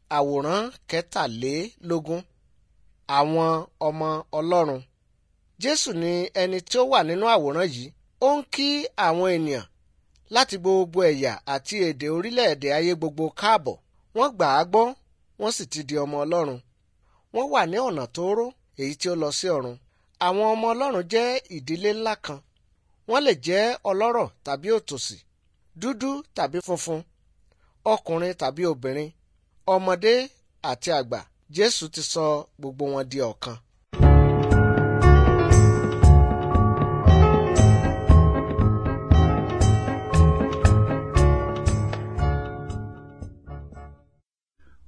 àwòrán kẹtàlélógún àwọn ọmọ ọlọ́run jésù ni ẹni tí ó wà nínú àwòrán yìí ó ń kí àwọn ènìyàn láti gbogbo ẹ̀yà àti èdè orílẹ̀-èdè ayé gbogbo káàbọ̀ wọ́n gbà á gbọ́ wọ́n sì ti di ọmọ ọlọ́run wọ́n wà ní ọ̀nà tóóró èyí tí ó lọ sí ọ̀run àwọn ọmọ ọlọ́run jẹ́ ìdílé ńlá kan wọ́n lè jẹ́ ọlọ́rọ̀ tàbí òtòṣì dúdú tàbí funfun ọkùnrin tàbí obìnrin ọmọdé àti àgbà jésù ti sọ gbogbo wọn di ọ̀kan